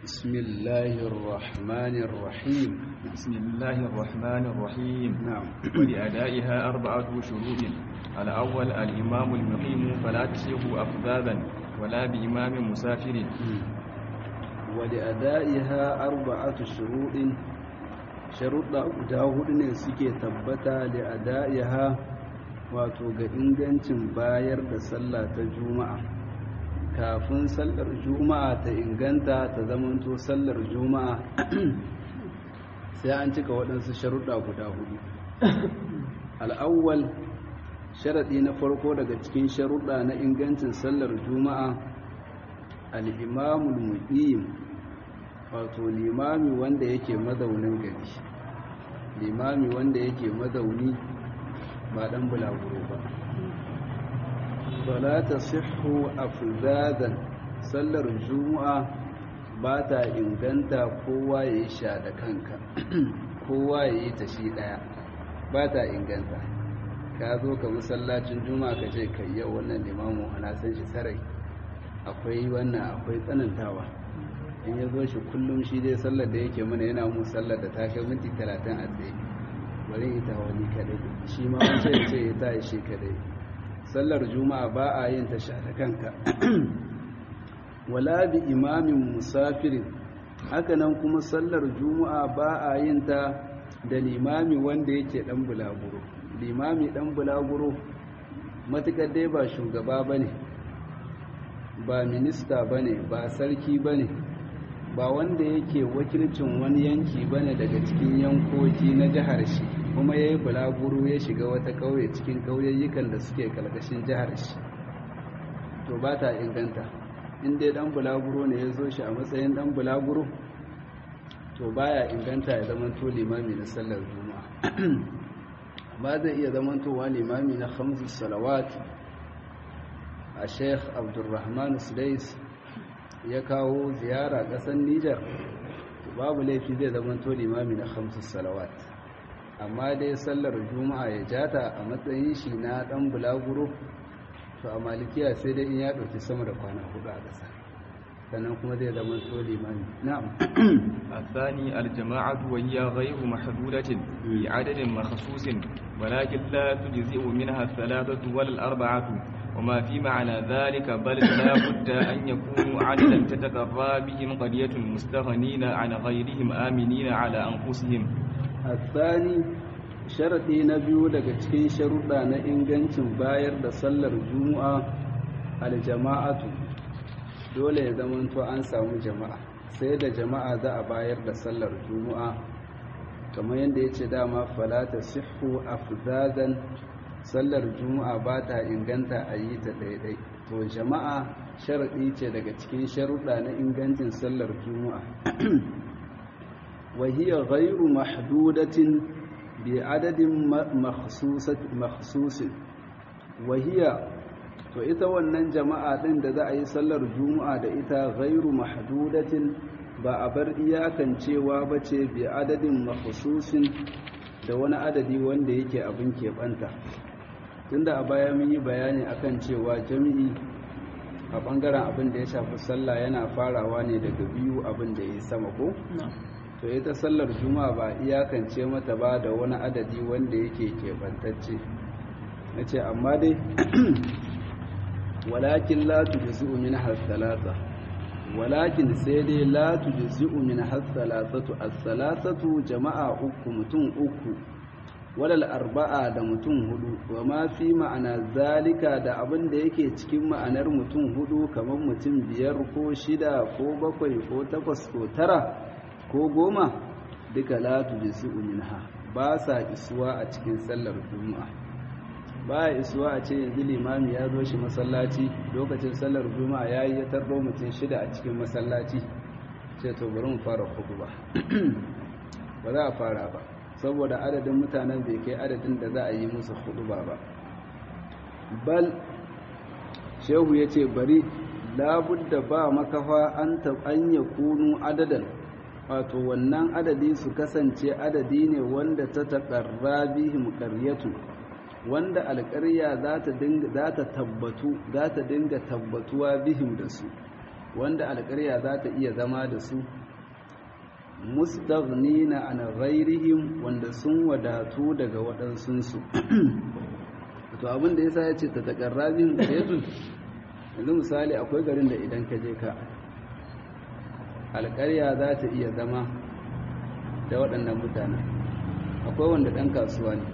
بسم الله الرحمن الرحيم بسم الله الرحمن الرحيم نعم ولأدائها أربعة شروط الأول الإمام المقيم فلا تصيغ أفذاذا ولا بإمام مسافر ولأدائها أربعة شروط sharuɗa guda hudu ne suke tabbata da ada'iha wato ga ingancin bayar da sallah ta juma'a kafin sallar juma'a ta inganta ta zamanto sallar juma'a sai an cika waɗansu sharuɗa guda hudu al'awwal sharaɗi na farko daga cikin sharuɗa na ingancin sallar juma'a al'imamul muqim wato limami wanda yake mazaunin gari limami wanda yake mazauni ba dan bulaguro ba fala tasihhu afzadan sallar juma'a ba ta inganta kowa ya yi sha da kanka kowa ya yi ta shi daya ba ta inganta ka zo ka masallacin juma'a ka ce kai yau wannan limamu ana san shi sarai akwai wannan akwai tsanantawa in ya zo shi kullum shi dai sallar da yake mana yana mu sallar da ta kai minti talatin a tsaye bari ita wani kadai shi ma wancan ya ce ya ta shi kadai sallar juma'a ba a yin ta sha ta kanka wala bi imamin musafirin hakanan kuma sallar juma'a ba a yin ta da limami wanda yake dan bulaguro limami dan bulaguro matukar dai ba shugaba bane ba minista bane ba sarki bane ba wanda yake wakilcin wani yanki bane daga cikin yankoki na jihar shi kuma yayi bulaguro ya shiga wata kauye cikin kauyayyukan da suke kalkashin jihar shi to ba ta inganta in dai dan bulaguro ne ya zo shi a matsayin dan bulaguro to baya inganta ya zama to limami na sallar juma'a ba zai iya zama to limami na khamsus salawat a sheikh abdulrahman sudais ya kawo ziyara ƙasar Nijar babu laifi zai zama to limami na hamsin salawat amma dai sallar juma'a ya jata a matsayin shi na ɗan bulaguro to a malikiya sai dai in ya ɗauki sama da kwana hudu a ƙasa sannan kuma zai zama to limami na'am الثاني الجماعة وهي غير محدودة بعدد مخصوص ولكن لا تجزئ منها الثلاثة ولا الأربعة وما في معنى ذلك بل لا بد أن يكونوا عددا تتقرى بهم قرية مستغنين عن غيرهم آمنين على أنفسهم الثاني sharaɗi na biyu daga cikin sharuɗa na ingancin bayar da sallar juma'a aljama'atu dole ya zamanto an samu jama'a sai da jama'a za a bayar da sallar juma'a kamar yadda ya ce dama falata sihu afzazan sallar juma'a ba ta inganta a yi ta daidai to jama'a sharaɗi ce daga cikin sharuɗa na ingancin sallar juma'a wahiyar ghairu mahdudatin bi adadin makhsusin wahiya to ita wannan jama'a ɗin da za a yi sallar juma'a da ita ghairu mahdudatin ba a bar iyakancewa ba ce bi adadin makhsusin da wani adadi wanda yake abin keɓanta tunda a baya mun yi bayani akan cewa jami'i a bangaren abin da ya shafi sallah yana farawa ne daga biyu abin da ya yi sama ko to ita sallar juma'a ba iyakance mata ba da wani adadi wanda yake keɓantacce na ce amma dai walakin la tujzi'u min hasalata walakin sai dai la tujzi'u min hasalatatu as-salasatu jama'a uku mutum uku walal arba'a da mutum hudu wa ma fi ma'ana zalika da abin da yake cikin ma'anar mutum hudu kamar mutum biyar ko shida ko bakwai ko takwas ko tara ko goma duka la tujzi'u minha ba sa isuwa a cikin sallar juma'a ba ya isuwa a ce yanzu limami ya zo shi masallaci lokacin sallar juma'a yayi ya tarbo mutum shida a cikin masallaci ce to bari mu fara hudu ba ba za a fara ba saboda adadin mutanen bai kai adadin da za a yi musu hudu ba ba bal shehu ya ce bari labudda ba makafa an an ya kunu adadan wato wannan adadi su kasance adadi ne wanda ta taƙarra bihim ƙaryatu wanda alƙarya za ta tabbatu za ta dinga tabbatuwa bihim da su wanda alƙarya za ta iya zama da su mustaghnina an ghairihim wanda sun wadatu daga waɗansunsu to abin da yasa yace ta taqarrabin qaryatun yanzu misali akwai garin da idan ka je ka alƙarya za ta iya zama da waɗannan mutanen akwai wanda ɗan kasuwa ne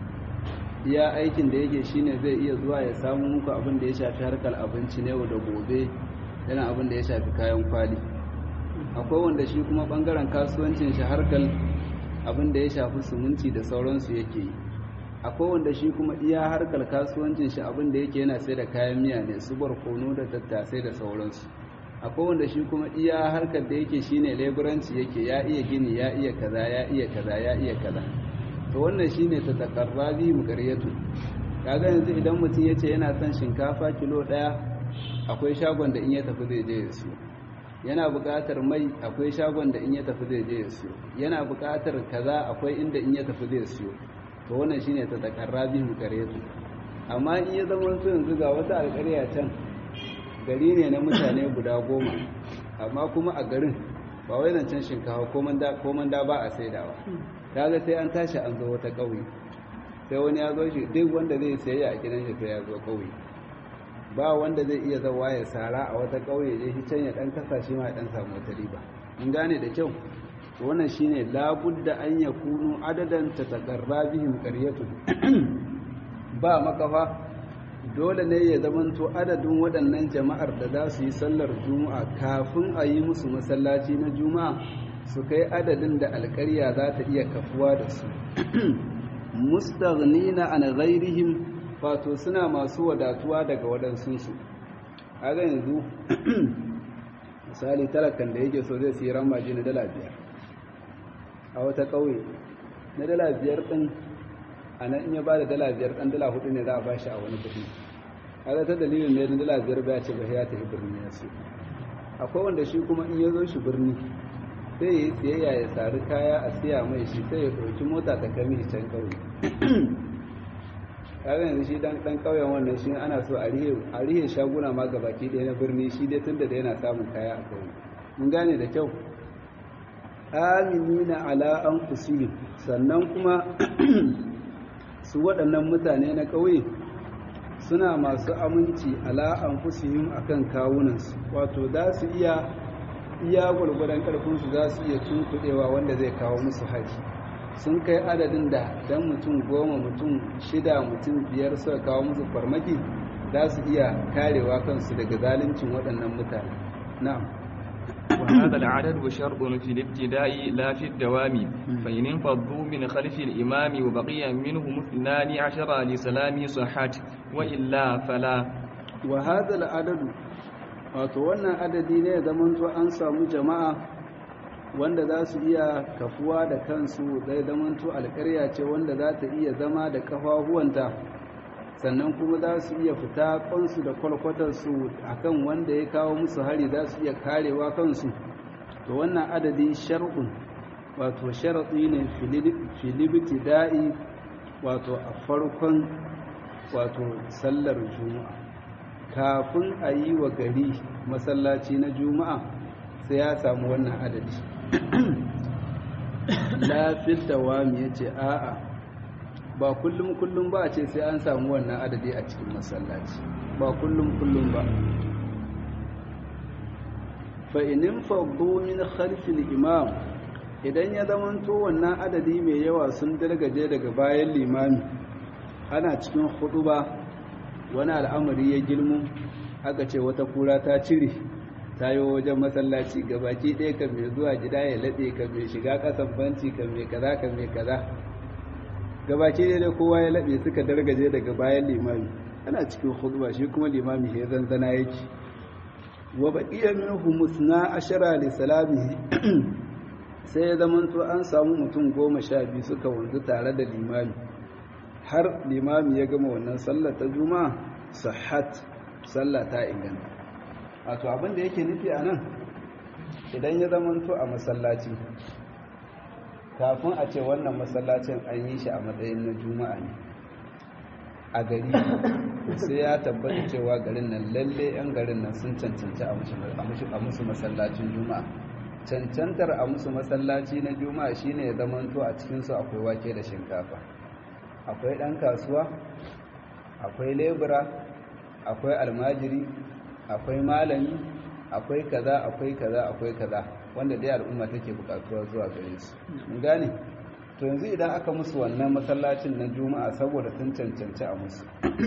iya aikin da yake shine zai iya zuwa ya samu muku abin da ya shafi harkar abinci ne da gobe yana abin da ya shafi kayan kwali akwai wanda shi kuma bangaren kasuwancin shi harkar abin da ya shafi suminti da sauransu yake yi akwai wanda shi kuma iya harkar kasuwancin shi abin da yake yana sai da kayan miya ne su barkono da tattasai da sauransu akwai wanda shi kuma iya harkar da yake shine leburanci yake ya iya gini ya iya kaza ya iya kaza ya iya kaza to wannan shine ta takarrabi muqaryatu kaga yanzu idan mutum yace yana son shinkafa kilo daya akwai shagon da in ya tafi zai je ya siyo yana buƙatar mai akwai shagon da in ya tafi zai je ya siyo yana buƙatar kaza akwai inda in ya tafi zai siyo to wannan shine ta takarrabi muqaryatu amma in ya zama to yanzu ga wata alƙarya can gari ne na mutane guda goma amma kuma a garin ba wai nan can shinkafa ko manda ba a saidawa kaga sai an tashi an zo wata ƙauye sai wani ya zo shi duk wanda zai sayayya a gidan shi sai ya zo ƙauye ba wanda zai iya zawa ya sara a wata ƙauye je shi can ya dan kasa shi ma ya dan samu wata riba in gane da kyau to wannan shine labudda an yakunu adadan tataqarra bihim qaryatun ba makafa dole ne ya zamanto adadin waɗannan jama'ar da za su yi sallar juma'a kafin a yi musu masallaci na juma'a su kai adadin da alƙarya za ta iya kafuwa da su mustaghnina an ghairihim wato suna masu wadatuwa daga waɗansunsu ga yanzu misali talakan da yake so zai siyi ramaji na dala biyar a wata ƙauye na dala biyar ɗin a nan in ya ba da dala biyar ɗan dala hudu ne za a bashi a wani kuɗi kaga ta dalilin ne na dala biyar ba ya ce ba ya tafi birni ya su akwai wanda shi kuma in ya zo shi birni sai ya yi siyayya ya sari kaya a siya mai shi sai ya ɗauki mota ta kami shi can ƙauye kaga yanzu shi dan dan ƙauyen wannan shi ana so a rihe a rihe shaguna ma gabaki ɗaya na birni shi dai tunda da yana samun kaya a ƙauye mun gane da kyau aminina ala anfusihim sannan kuma su waɗannan mutane na ƙauye suna masu aminci ala anfusihim akan kawunansu wato za su iya iya gwargwadon ƙarfinsu za su iya tunkuɗewa wanda zai kawo musu haji sun kai adadin da dan mutum goma mutum shida mutum biyar suka kawo musu farmaki za su iya karewa kansu daga zaluncin waɗannan mutane na'am وهذا العدد شرط في الابتداء لا في الدوام فإن انفضوا من خلف الإمام وبقي منهم اثنان عشر لسلام صحت وإلا فلا وهذا العدد wato wannan adadi ne zaman to an samu jama'a wanda za su iya kafuwa da kansu zai zaman to alƙarya ce wanda za ta iya zama da kafafuwanta sannan kuma za su iya fita kansu da kwalkwatarsu a kan wanda ya kawo musu hari za su iya karewa kansu to wannan adadi shar'un wato sharaɗi ne filibiti da'i wato a farkon wato sallar juma'a kafin a yi wa gari masallaci na juma'a sai ya samu wannan adadi lafil dawami ya ce a'a ba kullum kullum ba a ce sai an samu wannan adadi a cikin masallaci ba kullum kullum ba fa inin faddu min khalfil imam idan ya zamanto wannan adadi mai yawa sun dargaje daga bayan limami ana cikin ba wani al'amari ya girmu aka ce wata kura ta cire ta yi wajen masallaci gabaki ɗaya kan mai zuwa gida ya laɗe kan mai shiga ƙasan banci kan mai kaza kan mai kaza gabaki ɗaya da kowa ya laɓe suka dargaje daga bayan limami ana cikin khutba shi kuma limami ya zanzana yake wa baqiya minhu musna ashara li salamihi sai ya zamanto an samu mutum goma sha biyu suka wanzu tare da limami har limami ya gama wannan sallar ta juma'a sahhat sallah ta inganta wato abin da yake nufi a nan idan ya zamanto a masallaci kafin a ce wannan masallacin an yi shi a matsayin na juma'a ne a gari sai ya tabbata cewa garin nan lalle 'yan garin nan sun cancanci a musu masallacin juma'a cancantar a musu masallaci na juma'a shine ya zamanto a cikinsu akwai wake da shinkafa akwai ɗan kasuwa akwai lebura akwai almajiri akwai malami akwai kaza akwai kaza akwai kaza wanda dai al'umma take bukatuwa zuwa gare su mun gane to yanzu idan aka musu wannan masallacin na juma'a saboda sun cancanci a musu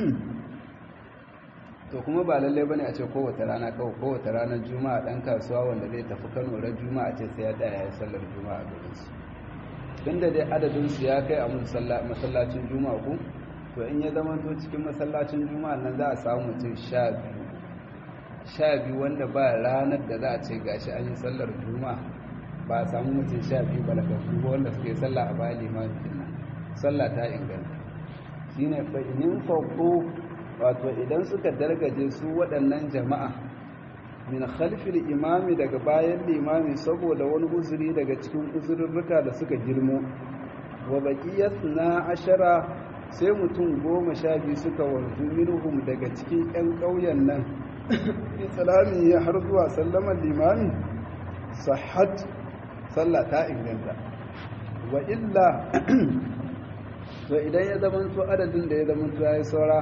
to kuma ba lalle bane a ce kowace rana kawai kowace ranar juma'a dan kasuwa wanda zai tafi Kano ran juma'a ce sai ya tsaya ya sallar juma'a a garin su tunda dai adadin su ya kai a masallacin juma'a ku to in ya zama to cikin masallacin juma'a nan za a samu mutum sha biyu sha biyu wanda ba ranar da za a ce gashi an yi sallar juma'a ba a samu mutum sha biyu balagasu ba wanda suke sallah a bayan limamin nan sallah ta inganta shine fa inin faqo wato idan suka dargaje su waɗannan jama'a min khalfil imami daga bayan limami saboda wani uzuri daga cikin uzurruka da suka girmo wa baqiyat na ashara sai mutum goma sha biyu suka wanzu minhum daga cikin 'yan ƙauyen nan islami ya har zuwa sallaman limami sahat sallah ta inganta wa illa to idan ya zamanto adadin da ya zamanto ya yi saura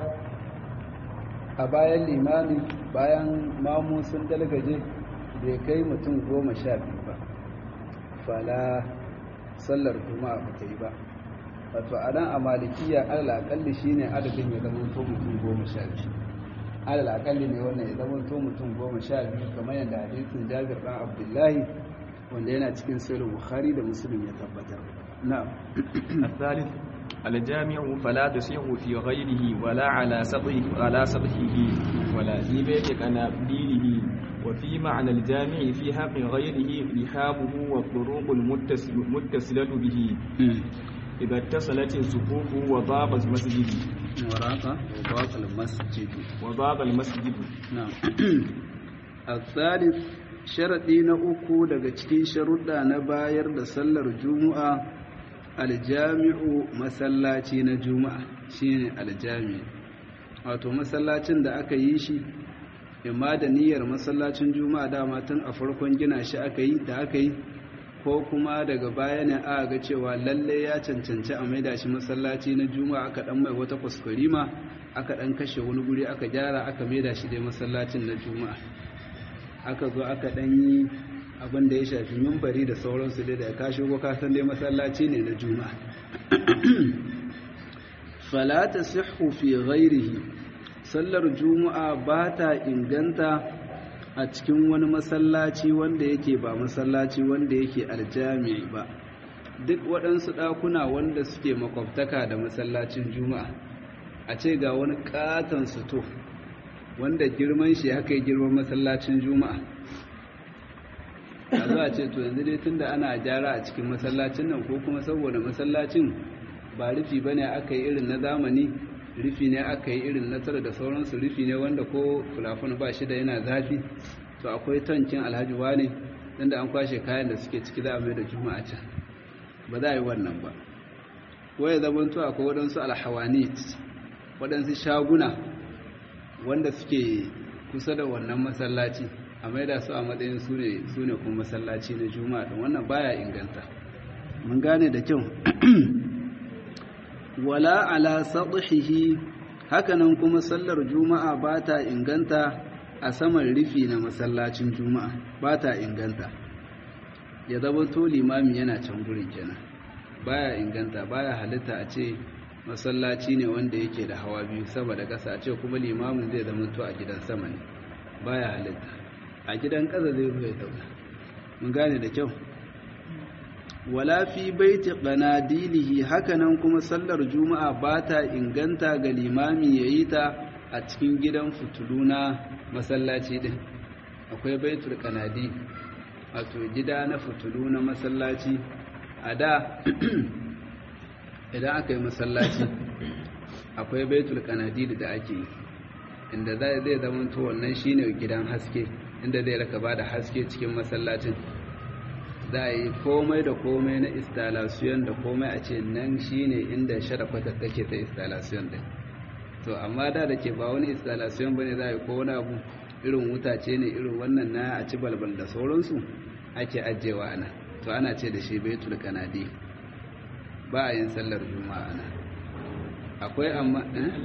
a bayan limami bayan mamu sun dalgaje bai kai mutum goma sha biyu ba fala sallar juma'a ba ta yi ba wato a nan a malikiya alalakalli shi ne adadin ya zamanto mutum goma sha biyu alalakalli ne wannan ya zamanto mutum goma sha biyu kamar yadda hadisin jabir ɗan abdullahi wanda yana cikin sahih bukhari da muslim ya tabbatar na'am الثالث الجامع فلا تصيح في غيره ولا على سطحه على سطحه ولا في بيت قنابيله وفي معنى الجامع في حق غيره رحابه والطرق المتصلة به إذا اتصلت الصفوف وضاب المسجد وراق وضاق المسجد وضاب المسجد نعم الثالث sharaɗi na uku daga cikin sharuɗa na bayar da sallar juma'a aljami'u masallaci na juma'a shine aljami'u wato masallacin da aka yi shi imma da niyyar masallacin juma'a dama tun a farkon gina shi aka yi da aka yi ko kuma daga baya ne aka ga cewa lalle ya cancanci a maida shi masallaci na juma'a aka dan mai wata kuskurima aka dan kashe wani guri aka gyara aka maida shi dai masallacin na juma'a aka zo aka dan yi abin da ya shafi mimbari da sauransu dai da ka shigo ka san dai masallaci ne na juma'a fala tasihhu fi ghairihi sallar juma'a ba ta inganta a cikin wani masallaci wanda yake ba masallaci wanda yake aljami'i ba duk waɗansu ɗakuna wanda suke makwabtaka da masallacin juma'a a ce ga wani ƙaton suto wanda girman shi haka yi girman masallacin juma'a a zuwa ce to yanzu dai tunda ana gyara a cikin masallacin nan ko kuma saboda masallacin ba rufi ba ne aka yi irin na zamani rufi ne aka yi irin na tara da sauransu rufi ne wanda ko fulafon ba shi da yana zafi to akwai tankin alhaji wane inda an kwashe kayan da suke ciki za a mai da juma'a can ba za a yi wannan ba ko ya zama to akwai waɗansu alhawanit waɗansu shaguna wanda suke kusa da wannan masallaci a maida su a matsayin su ne kuma masallaci na juma'a ɗin wannan baya inganta mun gane da kyau wala ala sadhihi hakanan kuma sallar juma'a ba ta inganta a saman rufi na masallacin juma'a ba ta inganta ya zama to limami yana can gurin kenan baya inganta baya halitta a ce masallaci ne wanda yake da hawa biyu sama da ƙasa a ce kuma limamin zai zama to a gidan sama ne baya halitta a gidan ƙasa zai ruwa ya zauna mun gane da kyau wala fi baiti qanadilihi hakanan kuma sallar juma'a ba ta inganta ga limami yayi ta a cikin gidan fitulu na masallaci din akwai baitul qanadi wato gida na fitulu na masallaci a da idan aka yi masallaci akwai baitul qanadi da ake yi inda zai zama to wannan shine gidan haske inda zai raka ba da haske cikin masallacin za a yi komai da komai na installation da komai a ce nan shine inda sharafatar take ta installation din to amma da da ke ba wani installation bane za a yi ko wani abu irin wutace ne irin wannan na a ci balbal da sauransu ake ajiyewa ana to ana ce da shi baitul kanadi ba a yin sallar juma'a ana akwai amma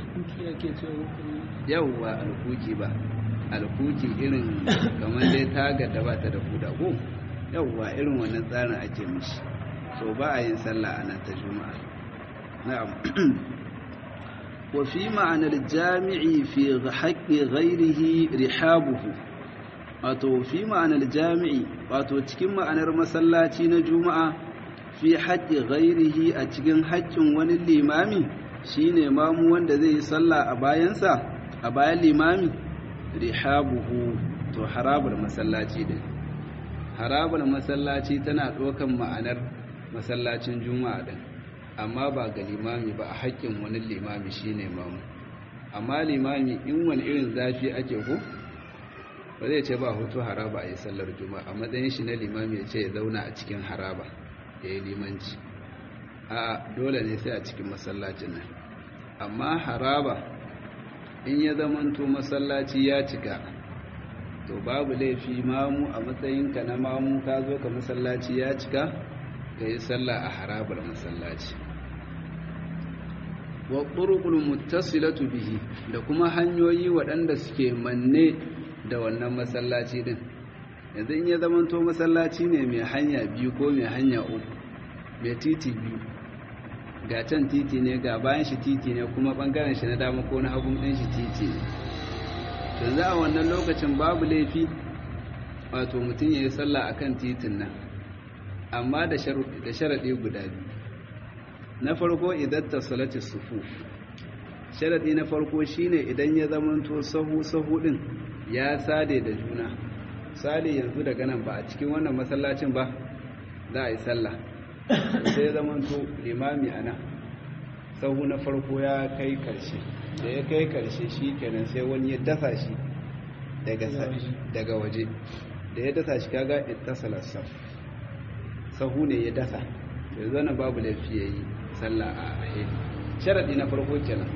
yauwa alkuki ba alkuki irin kamar dai tagar da ba ta da huda ko yauwa irin wannan tsarin ake mishi so ba a yin sallah a nan ta juma'a na'am wa fi ma'anar jami'i fi haƙƙi ghairihi rihabuhu wato fi ma'anar jami'i wato cikin ma'anar masallaci na juma'a fi haƙƙi ghairihi a cikin haƙƙin wani limami shine mamu wanda zai yi sallah a bayansa a bayan limami rihabuhu to harabar masallaci din harabar masallaci tana ɗaukan ma'anar masallacin juma'a din amma ba ga limami ba a haƙƙin wani limami shine mamu amma limami in wani irin zafi ake ko ba zai ce ba hutu haraba a yi sallar juma'a a matsayin shi na limami ya ce ya zauna a cikin haraba ya yi limanci a dole ne sai a cikin masallacin nan amma haraba in ya zamanto masallaci ya cika to babu laifi mamu a matsayinka na mamu ka zo ka masallaci ya cika ka yi sallah a harabar masallaci wa ƙurƙul muttasilatu bihi da kuma hanyoyi waɗanda suke manne da wannan masallaci din yanzu in ya zamanto masallaci ne mai hanya biyu ko mai hanya uku mai titi biyu ga can titi ne ga bayan shi titi ne kuma ɓangaren shi na dama ko na hagun ɗin shi titi ne yanzu a wannan lokacin babu laifi wato mutum ya yi sallah a kan titin nan amma da sharaɗi guda biyu na farko idan ta salati sufu sharaɗi na farko shine idan ya zamanto sahu-sahu ɗin ya sade da juna sale yanzu daga nan ba a cikin wannan masallacin ba za a yi sallah sai zamanto limami a nan sahu na farko ya kai karshe da ya kai karshe shi kenan sai wani ya dasa shi daga waje da ya dasa shi kaga ittasala saf sahu ne ya dasa yanzu nan babu laifi ya yi sallah a ahili sharadi na farko kenan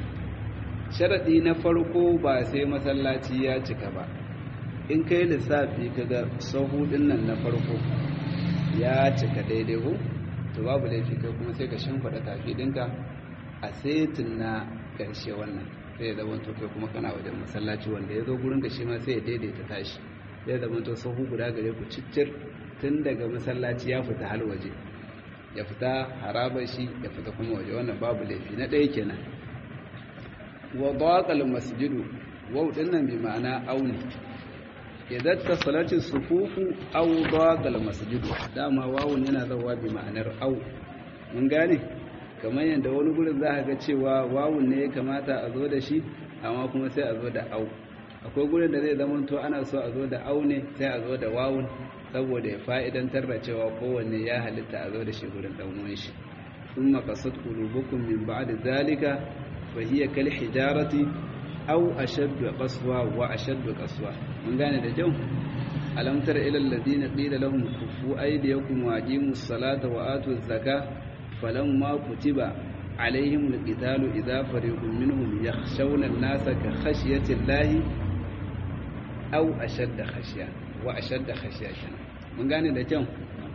sharadi na farko ba sai masallaci ya cika ba in kai lissafi kaga sahu din nan na farko ya cika daidai ko to babu laifi kai kuma sai ka shimfiɗa tafi ɗinka a setin na ƙarshe wannan sai ya zama to kai kuma kana wajen masallaci wanda ya zo gurin ka shi ma sai ya daidaita tashi sai ya zama to sahu guda gare ku ciccir tun daga masallaci ya fita hal waje ya fita harabar shi ya fita kuma waje wannan babu laifi na ɗaya kenan wa daqal masjidu waw dinnan bi ma'ana auni idan ta salati sufufu aw daqal masjidu dama wawun yana zawa bi ma'anar aw mun gane kamar yadda wani gurin za ka ga cewa wawun ne ya kamata a zo da shi amma kuma sai a zo da au akwai gurin da zai zama to ana so a zo da au ne sai a zo da wawun saboda ya fa'idantar da cewa kowanne ya halitta a zo da shi gurin dan uwan shi thumma qasat qulubukum min ba'di zalika fa hiya kal hijarati aw ashaddu qaswa wa ashaddu qaswa mun gane da kyau alam tara ila alladhina qila lahum kufu aydiyakum wa aqimus salata wa atuz zakata فلما كتب عليهم القتال إذا فريق منهم يخشون الناس كخشية الله أو أشد خشية وأشد خشية من قال ده كم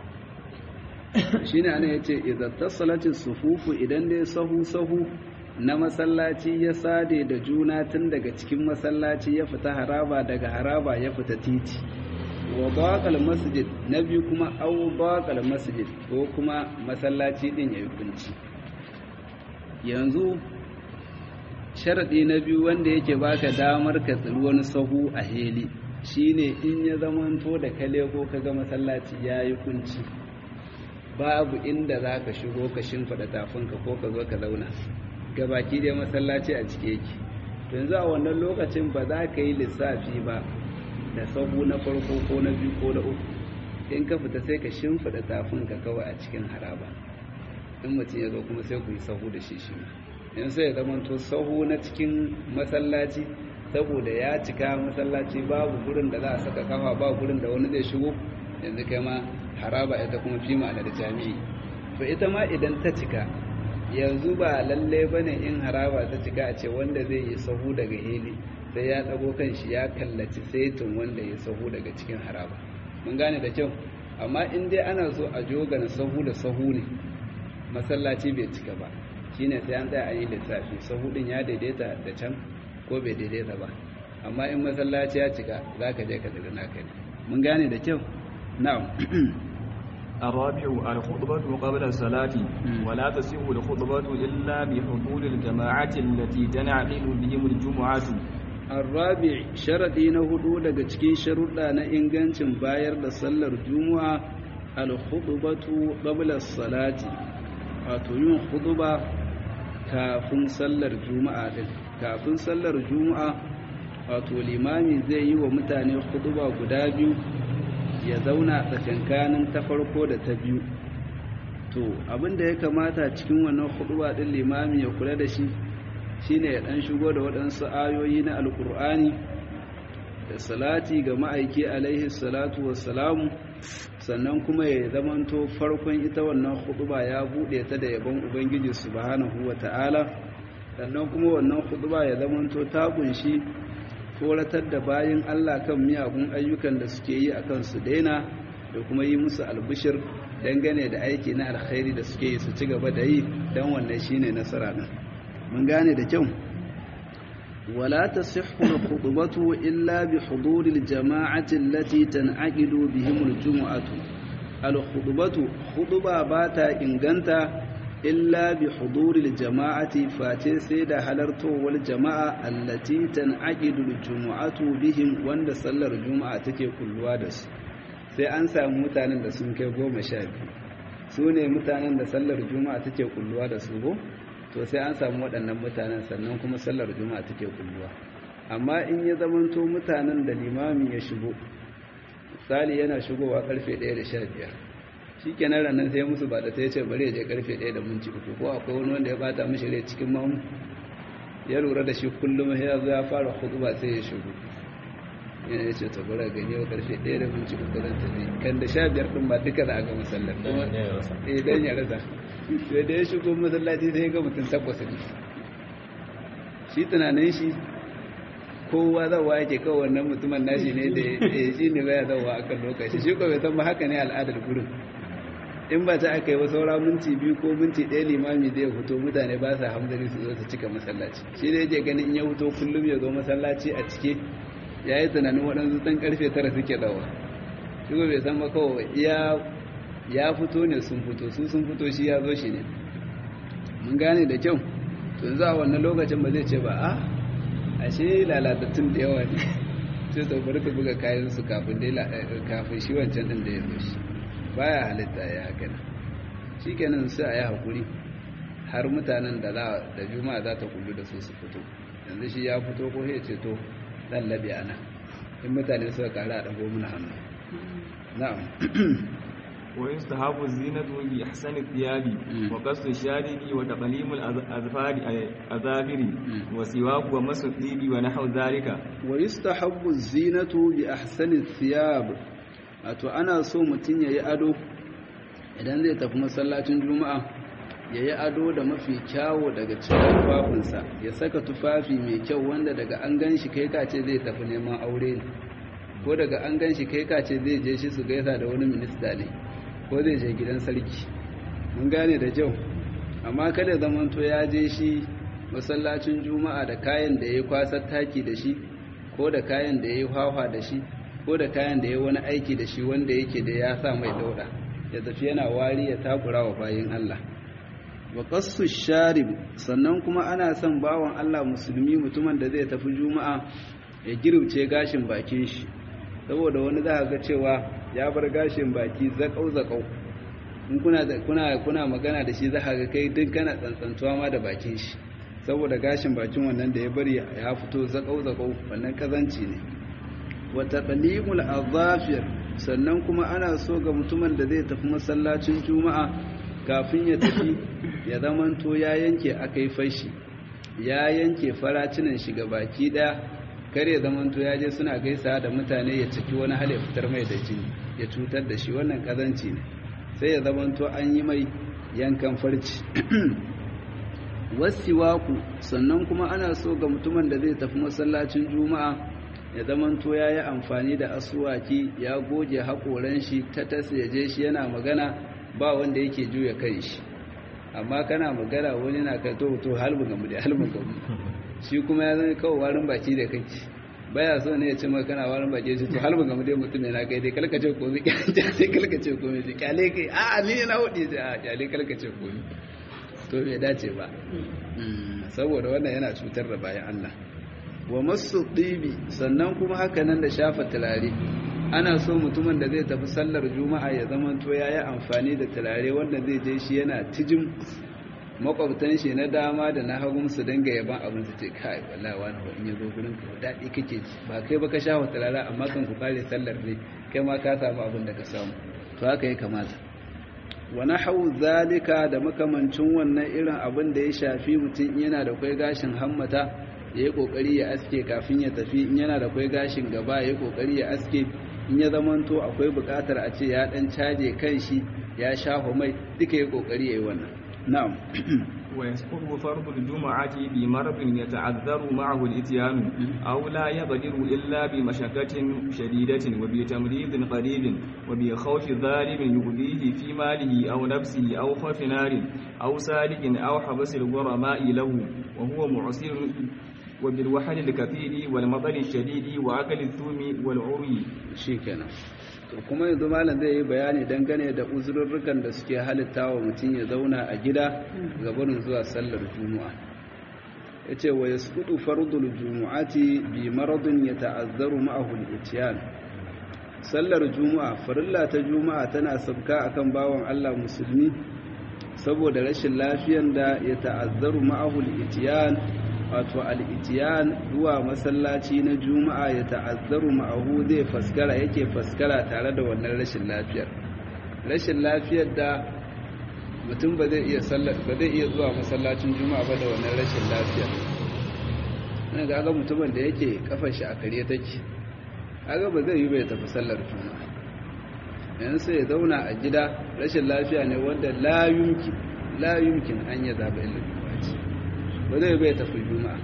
shine ana yace idza tasalati sufufu idan dai sahu sahu na masallaci ya sade da juna tun daga cikin masallaci ya fita haraba daga haraba ya fita titi wa baƙal masjid na biyu kuma au baƙal masjid ko kuma masallaci ɗin ya yi kunci yanzu sharaɗi na biyu wanda yake baka damar ka tsiri wani sahu a heli shine in ya zamanto da kale ko ka ga masallaci ya yi kunci babu inda za ka shigo ka shimfiɗa tafinka ko ka zo ka zauna gabaki dai masallaci a cike yake yanzu a wannan lokacin ba za ka yi lissafi ba da sahu na farko ko na biyu ko na uku in ka fita sai ka shimfiɗa tafinka kawai a cikin haraba in mutum ya zo kuma sai ku yi sahu da shi shi in sai ya zamanto sahu na cikin masallaci saboda ya cika masallaci babu gurin da za a saka kafa ba gurin da wani zai shigo yanzu kai ma haraba ita kuma fi ma'ana da jami'i to ita ma idan ta cika yanzu ba lalle bane in haraba ta cika a ce wanda zai yi sahu daga heli sai ya dago kan shi ya kallaci saitin wanda ya sahu daga cikin haraba mun gane da kyau amma in dai ana so a jogana sahu da sahu ne masallaci bai cika ba shine sai an tsaya a yi lissafi sahu din ya daidaita da can ko bai daidaita ba amma in masallaci ya cika za ka je ka daga naka ne mun gane da kyau na'am الرابع الخطبة قبل الصلاة ولا تصح الخطبة إلا بحضور الجماعة التي تنعقد بهم الجمعة الرابع شرطي na hudu daga cikin sharuɗa na ingancin bayar da sallar juma'a al-khutbatu qabla as-salati wato yin khutba kafin sallar juma'a din kafin sallar juma'a wato limami zai yi wa mutane khutba guda biyu ya zauna tsakankanin ta farko da ta biyu to abinda ya kamata cikin wannan khutba din limami ya kula da shi shine ya dan shigo da waɗansu ayoyi na alkur'ani da salati ga ma'aiki alaihi salatu wassalamu sannan kuma ya zamanto farkon ita wannan khutba ya bude ta da yabon ubangiji subhanahu wata'ala sannan kuma wannan khutba ya zamanto ta kunshi tsoratar da bayin Allah kan miyagun ayyukan da suke yi akan su daina da kuma yi musu albishir dangane da aiki na alkhairi da suke yi su ci gaba da yi dan wannan shine nasara din mun gane da kyau wala tasihhu al-khutbatu illa bi huduri al-jama'ati allati tan'aqidu bihim al-jum'atu al-khutbatu khutba bata inganta illa bi huduri al-jama'ati face sai da halartowar jama'a allati tan'aqidu al-jum'atu bihim wanda sallar juma'a take kulluwa da su sai an samu mutanen da sun kai goma sha biyu su ne mutanen da sallar juma'a take kulluwa da su go to sai an samu waɗannan mutanen sannan kuma sallar juma'a take kulluwa amma in ya zamanto mutanen da limami ya shigo misali yana shigowa karfe 1 da 15 shikenan ranar sai musu ba da ta yace bari ya je karfe 1 da minti uku ko akwai wani wanda ya bata mishi rai cikin mamu ya lura da shi kullum ya zo ya fara khutba sai ya shigo yana ya ce tabara gani yau karfe 1 da minti uku zan tafi kan da 15 din ba duka da aka masallar kuma eh dan ya rasa sai da ya shigo masallaci sai ga mutum takwas ne shi tunanin shi kowa zawa yake kawai wannan mutumin nashi ne da ya shi ne baya zawa a kan lokaci shi ko bai san ba haka ne al'adar gurin in ba ta aka yi ba saura minti biyu ko minti ɗaya limami zai fito mutane ba sa hamdari su zo su cika masallaci shi da yake ganin in ya fito kullum ya zo masallaci a cike ya yi tunanin waɗansu ɗan ƙarfe tara suke zawa shi ko bai san ba kawai iya ya fito ne sun fito su sun fito shi ya zo shi ne mun gane da kyau tun za a wannan lokacin ba zai ce ba a ashe lalatattun da yawa ne sai to bari ka buga kayan su kafin kafin shi wancan din da ya zo shi baya halitta ya haka nan shikenan sai a yi hakuri har mutanen da da juma'a za ta kullu da su su fito yanzu shi ya fito ko ya ce to dan labi ana in mutane suka kara a dago mana hannu na'am ويستحب الزينة بإحسن الثياب وقص الشارب وتقليم الأظفار أظافر وسواك ومس الطيب ونحو ذلك ويستحب الزينة بأحسن الثياب wato ana so mutum ya yi ado idan zai tafi masallacin juma'a ya yi ado da mafi kyawo daga cikin tufafinsa ya saka tufafi mai kyau wanda daga an gan shi kai kace zai tafi neman aure ne ko daga an gan shi kai kace zai je shi su gaisa da wani minista ne ko zai je gidan sarki mun gane da kyau amma kada zamanto ya je shi masallacin juma'a da kayan da ya kwasar taki da shi ko da kayan da ya yi hawa da shi ko da kayan da ya wani aiki da shi wanda yake da ya sa mai dauda ya tafi yana wari ya takura wa bayin Allah wa qassu sharib sannan kuma ana son bawan Allah musulmi mutumin da zai tafi juma'a ya girce gashin bakin shi saboda wani za ga cewa ya bar gashin baki zakau zakau in kuna kuna kuna magana da shi za ga kai duk kana tsantsantuwa ma da bakin shi saboda gashin bakin wannan da ya bari ya fito zakau zakau wannan kazanci ne wa taqlimul azafir sannan kuma ana so ga mutumin da zai tafi masallacin juma'a kafin ya tafi ya zamanto ya yanke akai fashi ya yanke faracinan shi ga baki daya kar ya zamanto ya je suna gaisa da mutane ya ciki wani hal ya fitar mai da jini ya cutar da shi wannan kazanci ne sai ya zamanto an yi mai yankan farci wasiwaku sannan kuma ana so ga mutumin da zai tafi masallacin juma'a ya zamanto ya yi amfani da asuwaki ya goge haƙoran shi ta tasirje shi yana magana ba wanda yake juya kai shi amma kana magana wani na ka to to halbin gamu da halbin gamu shi kuma ya zama kawai warin baki da kake baya so ne ya ce maka kana warin baki shi to halbin gamu dai mutum ne na kai dai kalkace komai sai kalkace komai sai kyale kai a ni na hudi sai a kyale kalkace komai to bai dace ba saboda wannan yana cutar da bayan Allah wa masu ɗibi sannan kuma haka nan da shafa turare ana so mutumin da zai tafi sallar juma'a ya zama to ya yi amfani da turare wanda zai je shi yana tijin makwabtan shi na dama da na hagun su dinga yaban abin su ce kai wallahi wani ba in ya zo gurin ka daɗi kake ji ba kai ba ka shafa turare amma kan ku kare sallar ne kai ma ka samu abin da ka samu to haka ya kamata wa nahawu zalika da makamancin wannan irin abin da ya shafi mutum yana da kai gashin hammata ya yi kokari ya aske kafin ya tafi in yana da kwai gashin gaba ya yi kokari ya aske in ya zamanto akwai bukatar a ce ya dan caje kan shi ya shafa mai duka ya kokari ya yi wannan na'am ويسقط فرض الجمعة بمرض يتعذر معه الإتيان أو لا يقدر إلا بمشقة شديدة وبتمريض قريب وبخوف ظالم يؤذيه في ماله أو نفسه أو خوف نار أو سالك أو حبس الغرماء له وهو معسر وبالوحل الكثير والمطر الشديد وأكل الثوم والعري shikenan to kuma yanzu malam zai yi bayani dangane da uzurrukan da suke halitta wa mutum ya zauna a gida ga barin zuwa sallar juma'a yace wa yasqutu fardul jumu'ati bi maradin yata'azzaru ma'ahu al-ityan sallar juma'a farilla ta juma'a tana sabka akan bawan Allah musulmi saboda rashin lafiyan da ya ta'azzaru ma'ahu al-ityan wato al'itiyan zuwa masallaci na juma'a ya ta'azzaru ma'ahu zai faskara yake faskara tare da wannan rashin lafiyar rashin lafiyar da mutum ba zai iya ba zai iya zuwa masallacin juma'a ba da wannan rashin lafiyar ina ga ga mutumin da yake kafar shi a kare take aga ba zai yi bai tafi sallar juma'a yanzu sai ya zauna a gida rashin lafiya ne wanda la yumkin la yumkin an ya zaba ilimi ba zai bai tafi juma'a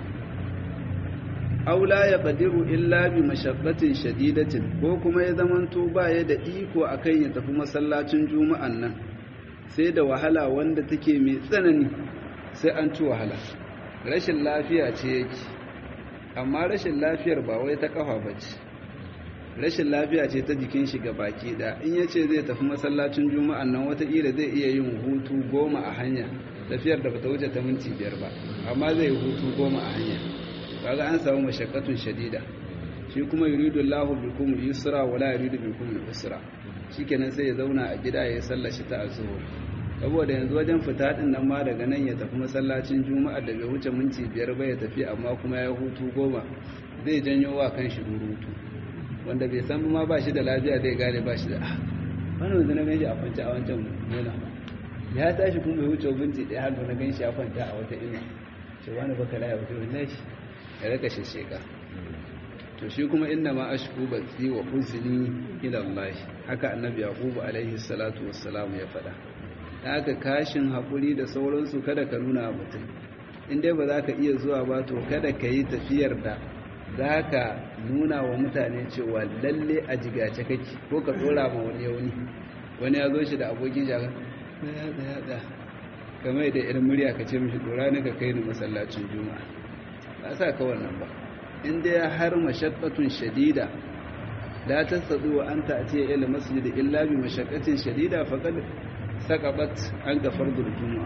aula ya qadiru illa bi mashaqqatin shadidatin ko kuma ya zamanto ba ya da iko akan ya tafi masallacin juma'an nan sai da wahala wanda take mai tsanani sai an ci wahala rashin lafiya ce yake amma rashin lafiyar ba wai ta kafa bace rashin lafiya ce ta jikin shi baki da in yace zai tafi masallacin juma'an nan wataƙila zai iya yin hutu goma a hanya tafiyar da bata wuce ta minti biyar ba amma zai yi hutu goma a hanya kaga an samu mashaqqatun shadida shi kuma yuridu Allahu bikum yusra wa la yuridu bikum usra shikenan sai ya zauna a gida ya sallashi ta azhur saboda yanzu wajen fita din nan ma daga nan ya tafi masallacin juma'a da bai wuce minti biyar ba ya tafi amma kuma ya hutu goma zai janyo wa kan shi hutu wanda bai san ma ba shi da lafiya zai gane ba shi da ah wannan yanzu na ganshi a kwance a wancan nuna ya tashi kuma bai wuce binti ɗaya har na ganshi ya kwanta a wata ina ce wani baka laya wata wallahi shi ya raka sheka to shi kuma inna ma ashku batsi wa huzni ila Allah haka annabi yaqub alaihi salatu wassalam ya faɗa haka kashin hakuri da sauransu kada ka nuna mutum in dai ba za ka iya zuwa ba to kada ka yi tafiyar da za ka nuna wa mutane cewa lalle a jigace kake ko ka tsora ma wani yauni wani ya zo shi da abokin shagan da kamar da irin murya ka ce mishi dora ne ka kai ni masallacin juma'a ba sa ka wannan ba inda ya har mashaqqatun shadida la tastadu wa anta atiya ila masjid illa bi mashaqqatin shadida faqad saqabat an ga fardul juma'a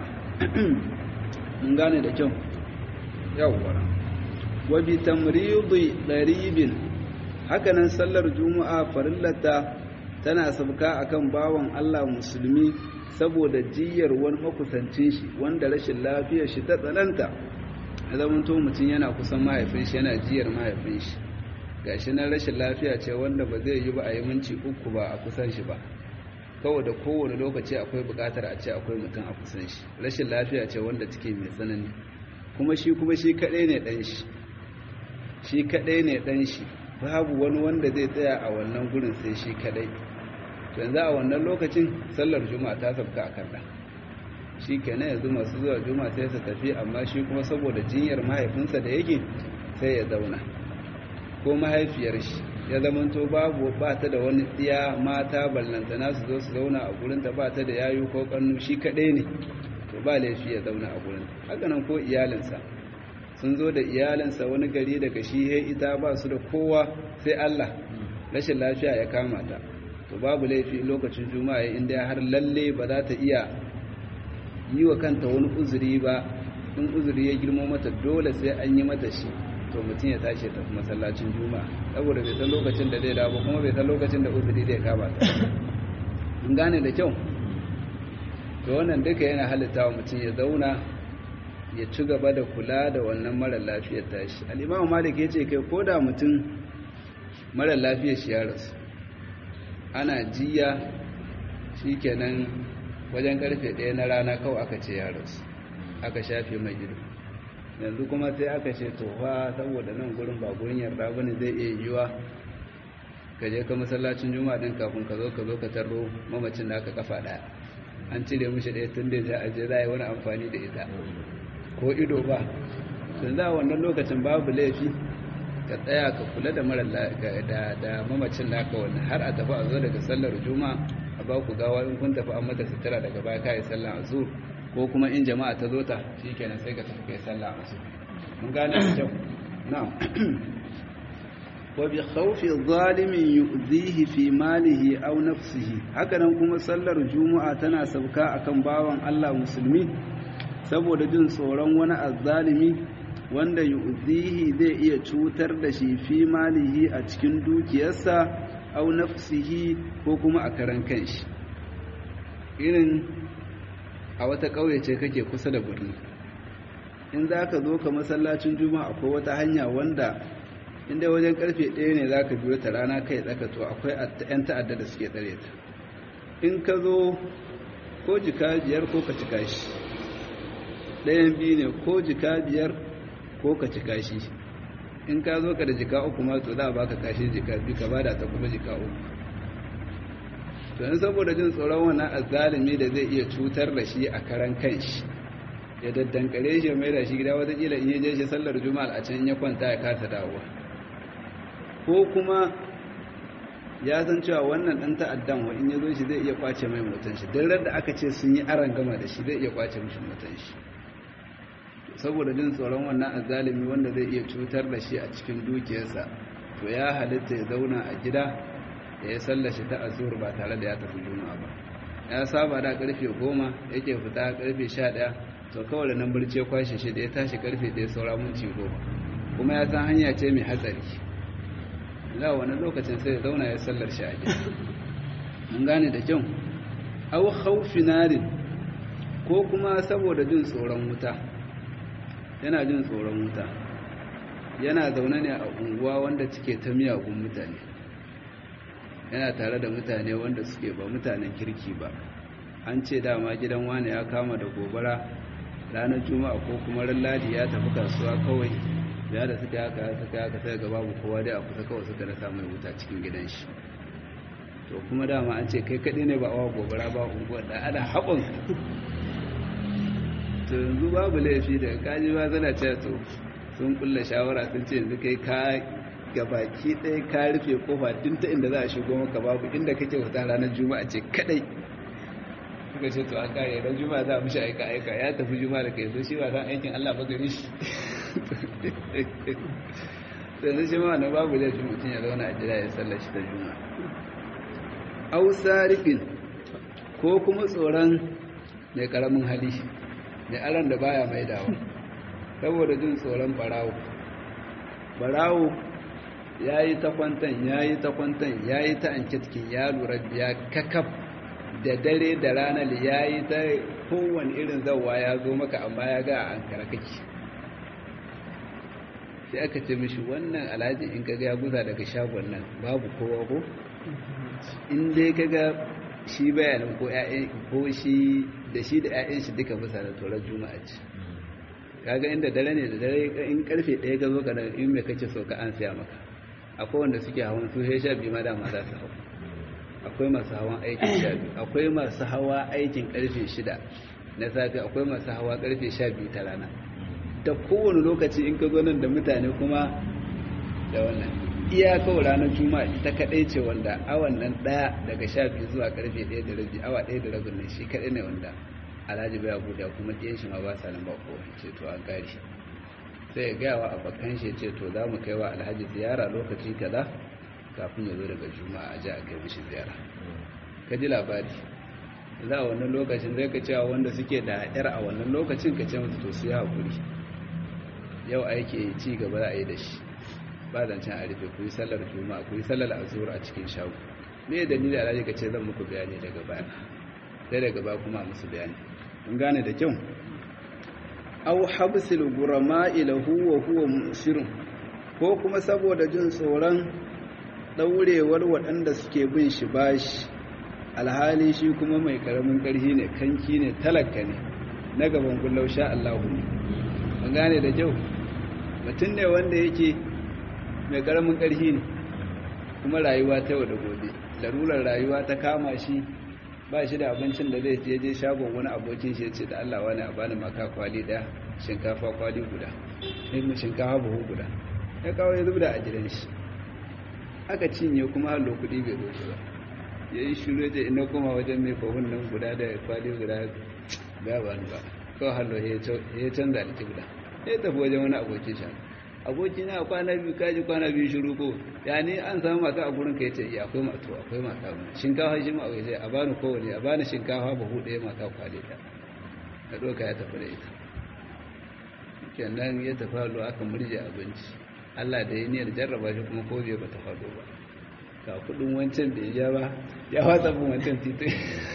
mun gane da kyau yawwa wa bi tamridi daribin hakanan sallar juma'a farillata tana sabka akan bawan Allah musulmi saboda jiyar wani makusancin shi wanda rashin lafiyar shi ta tsananta ya zama to mutum yana kusan mahaifin shi yana jiyar mahaifin shi gashi na rashin lafiya ce wanda ba zai yi ba a yi minci uku ba a kusan shi ba kawai da kowane lokaci akwai bukatar a ce akwai mutum a kusan shi rashin lafiya ce wanda take mai tsanani kuma shi kuma shi kadai ne dan shi shi kadai ne dan shi babu wani wanda zai tsaya a wannan gurin sai shi kadai to yanzu a wannan lokacin sallar juma'a ta sabka a kan shi kenan yanzu masu zuwa juma'a sai su tafi amma shi kuma saboda jinyar mahaifinsa da yake sai ya zauna ko mahaifiyar shi ya zamanto babu ba ta da wani tsiya mata ballantana su zo su zauna a gurinta ba ta da yayu ko kannu shi kaɗai ne to ba laifi ya zauna a gurin haka nan ko iyalinsa sun zo da iyalinsa wani gari daga shi he ita ba su da kowa sai Allah rashin lafiya ya kama ta to babu laifi lokacin juma'a inda har lalle ba za ta iya yi wa kanta wani uzuri ba in uzuri ya girmo mata dole sai an yi mata shi to mutum ya tashi tafi masallacin juma'a saboda bai san lokacin da zai dawo kuma bai san lokacin da uzuri zai kama ta in gane da kyau to wannan duka yana halitta wa mutum ya zauna ya ci gaba da kula da wannan mara lafiyar tashi al'imamu malik ya ce kai ko da mutum mara lafiyar shi ya rasu ana jiya shi kenan wajen karfe ɗaya na rana kawai aka ce ya rasu aka shafe mai gido yanzu kuma sai aka ce tofa saboda nan gurin ba gurin yarda bane zai iya yiwa ka je ka masallacin juma'a din kafin ka zo ka zo ka tarro mamacin da aka kafa ɗaya an cire mishi ɗaya tun da za a je za a yi wani amfani da ita ko ido ba sun za wannan lokacin babu laifi ka tsaya ka kula da mara da mamacin naka wannan har a tafi a zo daga sallar juma'a a ba ku gawa in kun tafi an mata sutura daga baya kai sallar azur ko kuma in jama'a ta zo ta shikenan sai ka tafi kai sallar azur mun gane da kyau na'am wa bi khawfi zalimin yu'zihi fi malihi aw nafsihi haka nan kuma sallar juma'a tana sauka akan bawan Allah musulmi saboda jin tsoron wani azzalimi wanda yu'zihi zai iya cutar da shi fi malihi a cikin dukiyarsa au nafsihi ko kuma a karan kanshi irin a wata ƙauye ce kake kusa da birni in za ka zo ka masallacin juma'a akwai wata hanya wanda inda wajen karfe ɗaya ne za ka biyo ta rana kai tsaka to akwai 'yan ta'adda da suke tsare ta in ka zo ko jika biyar ko ka cika shi ɗayan biyu ne ko jika biyar ko ka cika shi in ka zo ka da jika uku ma to za a baka kashi jika biyu ka bada ta kuma jika uku to in saboda jin tsoron wannan azzalimi da zai iya cutar da shi a karan kanshi ya daddankare shi mai da shi gida watakila in ya je shi sallar juma'a a can ya kwanta ya kasa dawowa ko kuma ya san cewa wannan dan ta'addan wa in ya zo shi zai iya kwace mai mutan shi duk da aka ce sun yi aran gama da shi zai iya kwace mishi mutan shi saboda jin tsoron wannan azalimi wanda zai iya cutar da shi a cikin dukiyarsa to ya halitta ya zauna a gida da ya sallashi ta azur ba tare da ya tafi juma'a ba ya saba da karfe goma yake fita karfe sha ɗaya to kawai da nan birce kwashe shi da ya tashi karfe ɗaya saura minti goma kuma ya san hanya ce mai hatsari za wani lokacin sai ya zauna ya sallar shi a gida mun gane da kyau au khawfi narin ko kuma saboda jin tsoron wuta yana jin tsoron wuta yana zaune ne a unguwa wanda cike ta miyagun mutane yana tare da mutane wanda suke ba mutanen kirki ba an ce dama gidan wani ya kama da gobara ranar juma'a ko kuma ran ladi ya tafi kasuwa kawai ya da suka haka suka haka sai ga babu kowa dai a kusa kawai suka rasa mai wuta cikin gidan shi to kuma dama an ce kai kaɗai ne ba awa gobara ba unguwar da ana haɓon to yanzu babu laifi da kaji ba zana ce to sun kulla shawara sun ce yanzu kai ka gabaki ɗaya ka rufe kofa din ta inda za a shigo maka babu inda kake wata ranar juma'a ce kadai suka ce to an kare ran juma'a za a mishi aika aika ya tafi juma'a da kai so shi ba san aikin Allah ba gari shi sai shi ma na babu laifi mutum ya zauna a jira ya sallar shi ta juma'a au sarifin ko kuma tsoron mai karamin hali mai aran da baya mai dawa saboda jin tsoron barawo barawo ya yi ta kwantan ya yi ta kwantan ya yi ta ankitkin ya lura biya kakaf da dare da ranar ya yi ta kowane irin zauwa ya zo maka amma ya ga an kake sai aka ce mishi wannan alhaji in kaga ya guza daga shagon nan babu kowa ko in dai kaga shi bayanin ko ko shi da shi da 'ya'yan shi duka bisa da torar juma'a ce kaga inda dare ne da dare in karfe ɗaya ga zo ka in mai kace so ka an siya maka akwai wanda suke hawan su sha biyu ma dama za su hau akwai masu hawan aikin sha biyu akwai masu hawa aikin karfe shida na safe akwai masu hawa karfe sha biyu ta rana da kowane lokaci in ka zo nan da mutane kuma da wannan iya kawai ranar juma'a ita kadai ce wanda awan nan daya daga sha biyu zuwa karfe ɗaya da rabi awa ɗaya da rabin nan shi kadai ne wanda alhaji bai abu da kuma ɗiyan shi ma ba sa nan ba kowa ce to an gari sai ya gaya wa abokan shi ce to za mu kai wa alhaji ziyara lokaci kaza kafin ya zo daga juma'a a ji a kai mishi ziyara ka ji labari za a wannan lokacin zai ka cewa wanda suke da yar a wannan lokacin ka ce musu to su yi haƙuri yau aiki ci gaba za a yi da shi ba zancen a rufe ku yi sallar juma'a ku yi sallar azur a cikin shago me da ni da alhaji ka ce zan muku bayani daga baya sai daga baya kuma musu bayani kun gane da kyau aw habsil gurama'i lahu wa huwa musirun ko kuma saboda jin tsoron daurewar waɗanda suke bin shi bashi alhali shi kuma mai karamin ƙarfi ne kanki ne talaka ne na gaban kullau sha Allahu ne an gane da kyau mutum ne wanda yake mai karamin ƙarfi ne kuma rayuwa ta yau da gobe larurar rayuwa ta kama shi ba shi da abincin da zai je shagon wani abokin shi ya ce da Allah wani a bani maka kwali ɗaya shinkafa kwali guda ne shinkafa buhu guda ya kawo ya zubda a gidan shi aka cinye kuma hallo kuɗi bai zo ba ya yi shiru da ina kuma wajen mai fahun nan guda da kwali guda ba ba ba kawai hallo ya canza alƙibla ya tafi wajen wani abokin shi aboki na kwana biyu kaji kwana biyu shiru ko ya ne an samu mata a gurin ka yace iya akwai mata akwai mata shinkafa shi ma a waje a bani kowane a bani shinkafa buhu ɗaya mata kwale ta ka ɗauka ya tafi da ita kenan ya tafi hallo aka murje abinci Allah da ya niyyar jarraba shi kuma ko bai bata faɗo ba ga kudin wancan da ya ba ya watsa bin wancan titin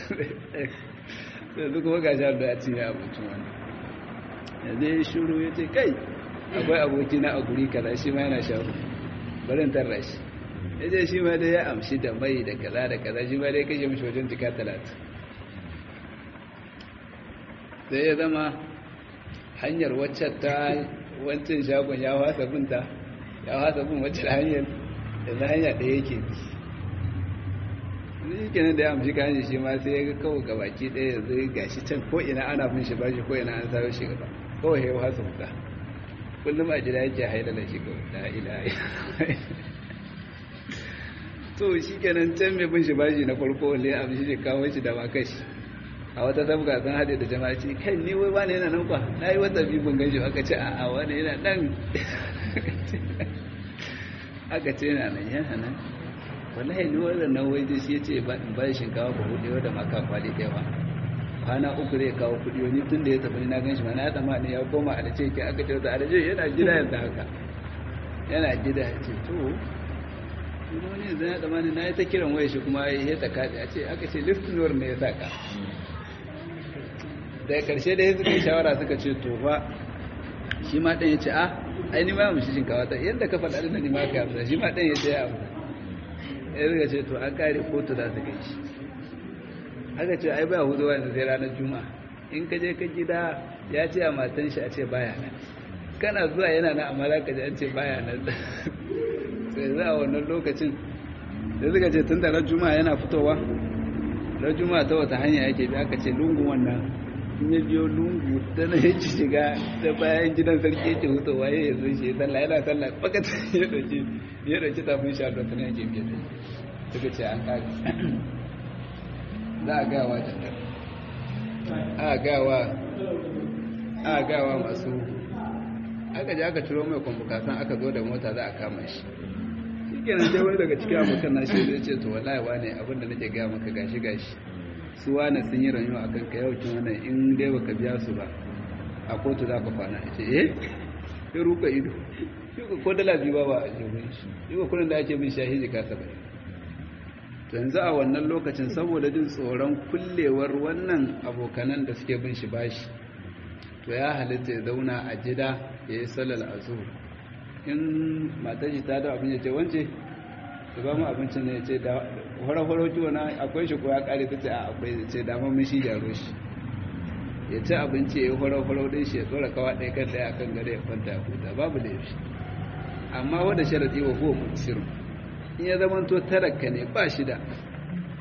sai duk kuma ga shahar da ya cinye abincin wani yanzu ya shuru ya ce kai akwai aboki na a guri kaza shi ma yana shahu barin tarra shi ya ce shi ma dai ya amshi da mai da kaza da kaza shi ma dai kashe mashi wajen jika talatin sai ya zama hanyar waccan ta wancan shagon ya wasa binta ya wasa bin waccan hanyar da hanya ɗaya yake bi shi kenan da ya amshi kayan shi ma sai ya ga kawo gabaki ɗaya zai gashi can ko ina ana bin shi bashi ko ina an sayo shi gaba kawai ya wasa wuta kullum a jira yake haila da shi kawai da ila to shi kenan can mai bin shi bashi na farko wanda ya amshi shi kawo shi da makashi a wata sabga sun haɗe da jama'a ce kai ni wai wani yana nan kwa na yi wata biyu ban ganshi aka ce a wani yana nan aka ce yana nan yana nan wallahi ni wannan nan wai shi yace ba in ba shinkawa ba hudu da maka kwali da yawa kwana uku zai kawo kudi wani tun da ya tafi na ganshi ma na tsama ne ya koma a dace ke aka ce da alaje yana gida yanzu haka yana gida ya ce to wani yanzu ya tsama ne na yi ta kiran waya shi kuma ya ta kaɗe a ce aka ce liftinor ne ya saka daga karshe da ya suka yi shawara suka ce to fa shi ma ɗan ya ce a ai ni ma mu shi shinkawa ta yadda ka faɗa da ni ma ka amsa shi ma ɗan ya ce ya amsa ya zuga ce to an kare kotu za su kai shi aka ce ai baya hudu wani sai ranar juma'a in ka je ka gida ya ce a matan shi a ce baya nan kana zuwa yana na amma za ka ji an ce baya nan sai za a wannan lokacin da suka ce tun da ran juma'a yana fitowa ran juma'a ta wata hanya yake bi aka ce lungun wannan in ya biyo lungu ta na yake shiga da bayan gidan sarki yake hutowa ya yi zai shi sallah yana sallah bakata ya dauki ya dauki tafin shi a ta na yake biya suka ce an kare za a gawa jandar a gawa a gawa masu aka ji aka ciro mai kwamfukasan aka zo da mota za a kama shi shi kenan sai wani daga cikin abokan nashi zai ce to wallahi wane abinda nake gaya maka gashi gashi su wane sun yi rayuwa a kanka yau kin wannan in dai baka biya su ba a kotu za ka kwana ce eh ya ruka ido shi ko dala biyu ba ba a jirgin shi yi ba kudin da ake bin shahiji ka saba yanzu a wannan lokacin saboda jin tsoron kullewar wannan abokanan da suke bin shi bashi to ya halitta ya zauna a gida ya yi sallar azur in matar shi ta da abin ya ce wance su ba mu abincin ne ya ce da horo-horo kiwo na akwai shi ko ya kare ta ce a akwai ya ce dama mun shi jaro shi ya ci abinci ya yi horo-horo din shi ya tsora kawa ɗaya kan ɗaya akan gare ya kwanta ya huta babu da yaushe amma wanda sharaɗi wa huwa mutsirin in ya zama to tarakka ne ba shi da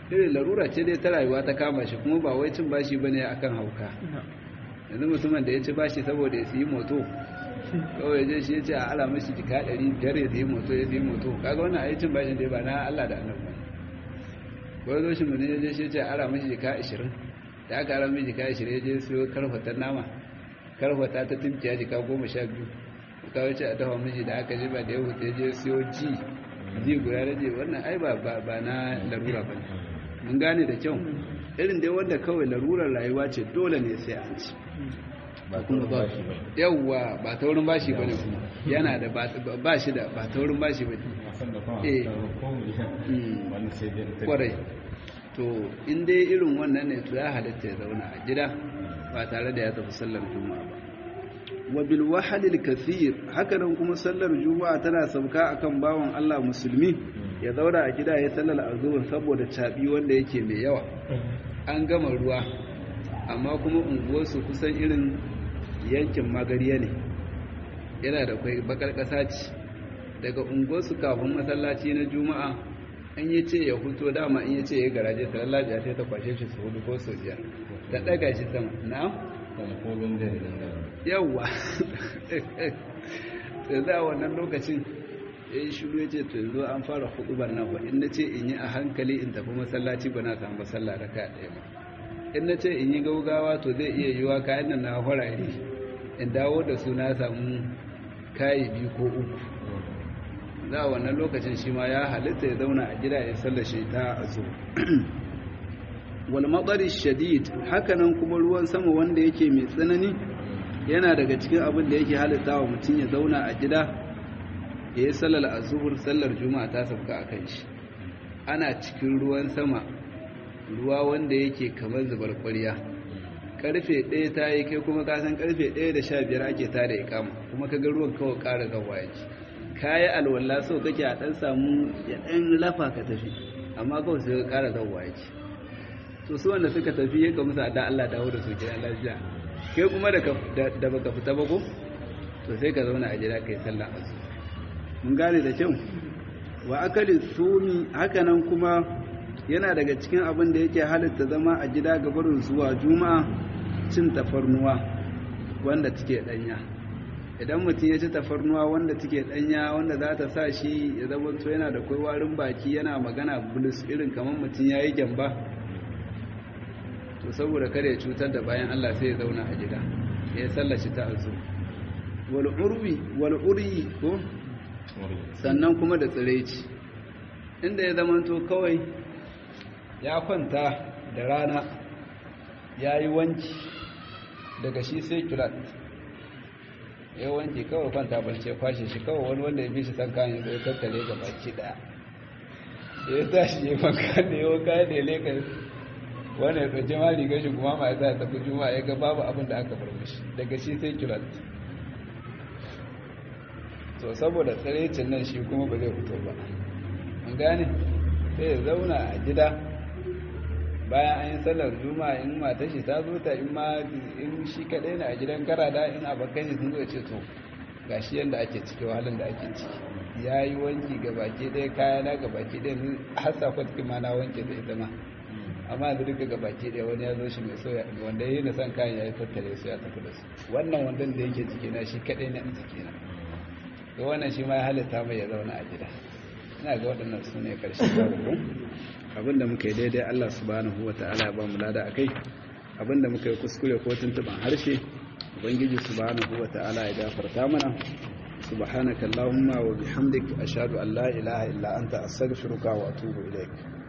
irin larura ce dai ta rayuwa ta kama shi kuma ba wai cin bashi bane akan hauka yanzu mutumin da ya ci bashi saboda ya siyi moto kawai je shi ya ce a ala mashi jika ɗari biyar ya siyi moto ya siyi moto kaga wannan ayi cin bashin dai ba na Allah da annabi ba wani zo shi mutum ya je shi ya ce a ala mashi jika ashirin da aka ala mashi jika ashirin ya je siyo karfatar nama karfata ta timkiya jika goma sha biyu ka wuce a dafa miji da aka ba da ya hutu ya je siyo ji ji guda da je wannan ai ba ba na larura ba mun gane da kyau irin dai wanda kawai larurar rayuwa ce dole ne sai an ci ba kuma ba shi ba yawwa ba ta wurin bashi bane kuma yana da ba shi da ba ta wurin bashi bane san da kuma Eh. ko mu Mm. wannan sai dai ta kwarai to in dai irin wannan ne to ya halatta ya zauna a gida ba tare da ya tafi sallar juma'a ba wa bil wahalil kathir haka nan kuma sallar juma'a tana sauka akan bawan Allah musulmi ya zauna a gida ya sallar azhur saboda cabi wanda yake mai yawa an gama ruwa amma kuma unguwarsu kusan irin yankin magariya ne yana da kwai bakar ƙasa ce daga unguwarsu kafin masallaci na juma'a an yi ce ya huto dama in yi ce ya garaje ta lallabiya sai ta kwashe shi su hudu ko su biyar ta ɗaga shi sama na kana ko bin da nan da yawwa sai za a wannan lokacin ya yi shiru ya ce to yanzu an fara hudubar nan ba in na ce in yi a hankali in tafi masallaci ba na samu sallah raka ɗaya ba in na ce in yi gaugawa to zai iya yiwa kayan nan na farare in dawo da su na samu kayi biyu ko uku za a wannan lokacin shi ma ya halitta ya zauna a gida ya sallashe ta a zo wal matsari shadid hakanan kuma ruwan sama wanda yake mai tsanani yana daga cikin abin da yake halitta wa mutum ya zauna a gida ya yi sallar azuhur sallar juma'a ta sauka a kan shi ana cikin ruwan sama ruwa wanda yake kamar zubar ƙwarya karfe ɗaya ta yi kai kuma kasan karfe ɗaya da sha biyar ake ta da ikama kuma ka ga ruwan kawai ƙara gawa yake kayi alwala so kake a ɗan samu ya ɗan lafa ka tafi amma kawai sai ka ƙara gawa yake to su wanda suka tafi ya ga musu da Allah dawo da su gidan lafiya kai kuma da ka- da da baka fita ba ko to sai ka zauna a gida kai sallah azu mun gane da kyau wa akali sumi hakanan kuma yana daga cikin abin da yake halitta zama a gida ga barin zuwa juma'a cin tafarnuwa wanda take danya idan mutum ya ci tafarnuwa wanda take danya wanda za ta sa shi ya zama to yana da kai warin baki yana magana bulus irin kamar mutum ya yi gyamba to saboda kada ya cutar da bayan Allah sai ya zauna a gida ya sallaci ta azu wal urwi wal uri ko sannan kuma da tsiraici inda ya zamanto kawai ya kwanta da rana ya yi wanki daga shi sai kirat ya wanki kawai kwanta barce kwashe shi kawai wani wanda ya bi shi san kayan ya tattale ga baki daya da ya tashi ya maka da ya waka da ya leka wanda ya tsaje ma rigar shi kuma ma ya sa tafi juma'a ya ga babu abin da aka bar mishi daga shi sai kirat to saboda tsarecin nan shi kuma ba zai fito ba an gane sai ya zauna a gida bayan an yi sallar juma'a in mata shi ta zo ta in ma in shi kaɗai na a gidan karada in abokan shi sun zo ce to ga shi yadda ake ciki wahalin da ake ciki ya yi wanki ga baki ɗaya kaya na ga baki ɗaya ni har sakon cikin ma na wanke da ita ma amma yanzu duka ga baki ɗaya wani ya zo shi mai soya wanda ya yi na san kayan ya yi tattare su ya tafi da su wannan wandan da yake ciki na shi kaɗai na a ciki na to wannan shi ma ya halitta mai ya zauna a gida ina ga waɗannan su ne ƙarshen babu abinda muka yi daidai Allah subhanahu wa ta'ala ya ba mu lada akai abinda muka yi kuskure ko tuntuban harshe ubangiji subhanahu wa ta'ala ya gafarta mana subhanaka allahumma wa bihamdik ashhadu an la ilaha illa anta astaghfiruka wa atubu ilaik